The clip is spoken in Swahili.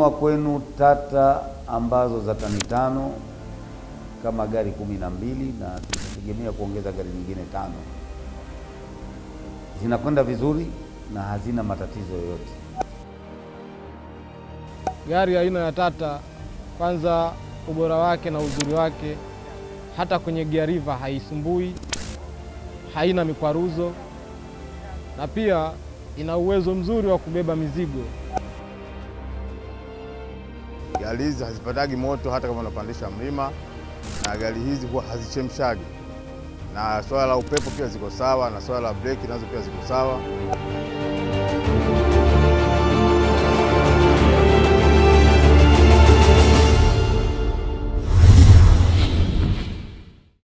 tumenunua kwenu Tata ambazo za tani tano kama gari kumi na mbili na tunategemea kuongeza gari nyingine tano. Zinakwenda vizuri na hazina matatizo yoyote. Gari aina ya Tata, kwanza ubora wake na uzuri wake, hata kwenye gear river haisumbui, haina mikwaruzo na pia ina uwezo mzuri wa kubeba mizigo. Gari hizi hazipatagi moto hata kama unapandisha mlima, na gari hizi huwa hazichemshagi, na swala la upepo pia ziko sawa, na swala la breki nazo pia ziko sawa.